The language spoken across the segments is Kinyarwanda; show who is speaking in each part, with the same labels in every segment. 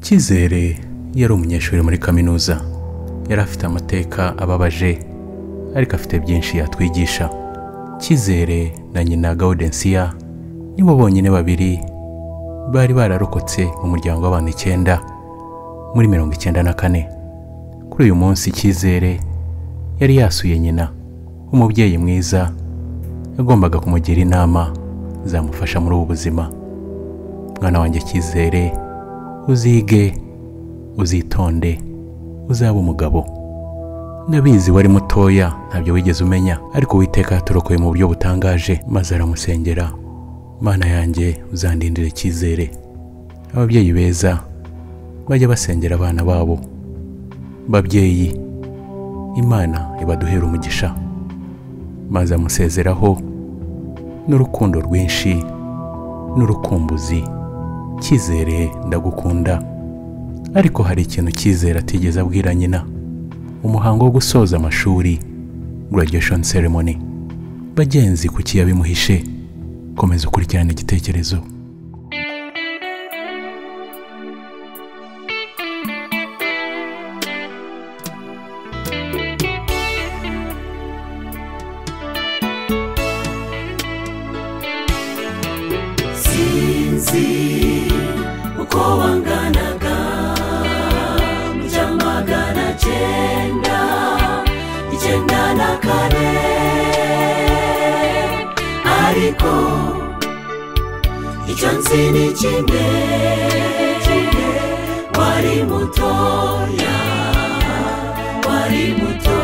Speaker 1: cyizere yari umunyeshuri muri kaminuza yari afite amateka ababaje ariko afite byinshi yatwigisha cyizere na nyina gaudensiya nibo bonyine babiri bari bararokotse mu muryango w'abantu icyenda muri mirongo icyenda na kane kuri uyu munsi cyizere yari yasuye nyina umubyeyi mwiza yagombaga kumugira inama zamufasha muri ubu buzima mwana wanjye cyizere uzige uzitonde uzaba umugabo ndabizi wari mutoya ntabyo wigeze umenya ariko uwiteka yaturokoye mu buryo butangaje maze aramusengera mana yanjye uzandindire cyizere ababyeyi beza bajya basengera abana babo babyeyi imana ibaduhera umugisha maze amusezeraho n'urukundo rwinshi n'urukumbuzi cyizere ndagukunda ariko hari ikintu cyizere atigeze abwira nyina umuhango wo gusoza amashuri graduation ceremony bagenzi kuki yabimuhishe komeza ukurikirane igitekerezo
Speaker 2: sinzi uko wanganaga mu cya magana cyenda icyenda na kane ariko icyo nzi ni kimwe kimwe wari mutoya wari muto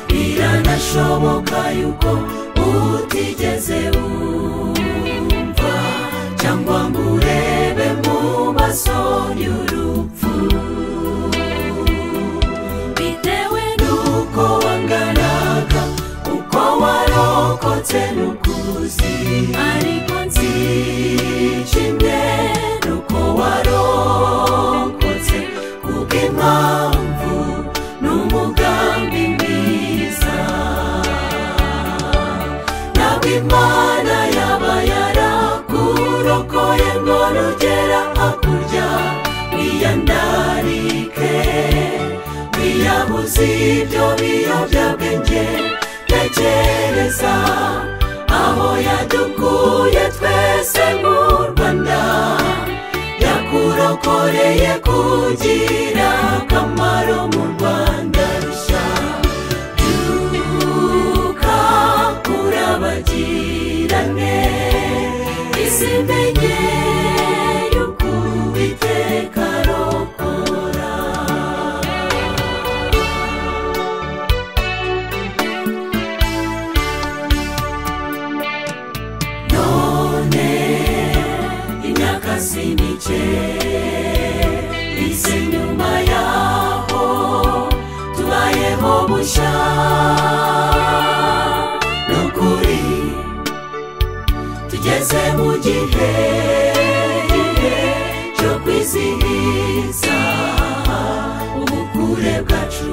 Speaker 2: biranashoboka yuko utigeze wumva cyangwa ngo urebe mu maso y'urupfu bitewe n'uko wanganaga uko warokotse n'ukuzi ariko nzi kimwe n'uko warokotse kubw'impamvu n'umugambi mwiza ntabwo imana yaba yarakurokoye ngo rugera hakurya wiyandarike wiyabuze ibyo biyobyabwenge tekereza aho yadukuye twese mu rwanda yakurokoreye kugira akamaro mu rwanda rushya duka urabagirane isi menye yuko uwiteka arokora none imyaka si mike isi nyuma yaho tubayeho bushya nukuri tugeze mu gihe gihe cyo kwizihiza ubukure bwacu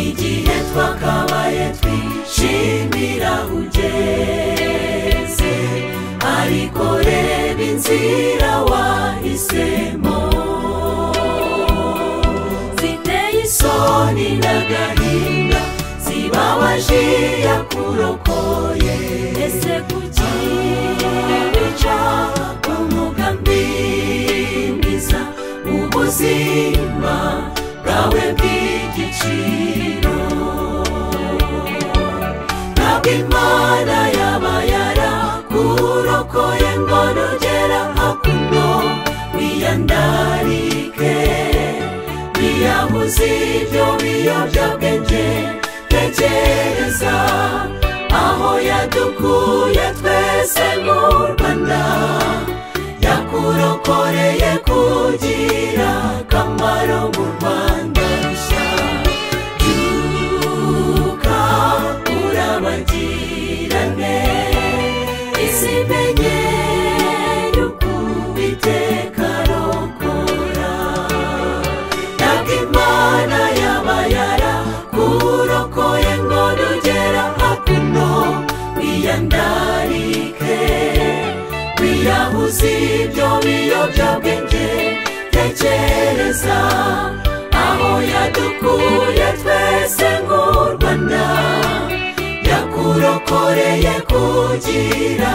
Speaker 2: igihe twakabaye twishimira ugeze ariko reba inzira wahisemo ziteye isoni n'agahinda zibabaje yakurokoye ese kuki bica umugambi mwiza ubuzima bwawe bw'igiciro ntabwo imana yaba yarakurokoye ngo nugera hakuno wiyandarike wiyabuze ibyo biyobyabwenge tekereza aho yadukuye twese mu rwanda yakurokoreye kugira akamaro mu rwanda rushya byuka urabagirane isi menye yuko uwiteka arokora ntabwo imana yaba yarakurokoye ngo nugera hakuno wiyandarike wiya z'ibyo biyobyabwenge tekereza aho yadukuye twese nk'u rwanda yakurokoreye kugira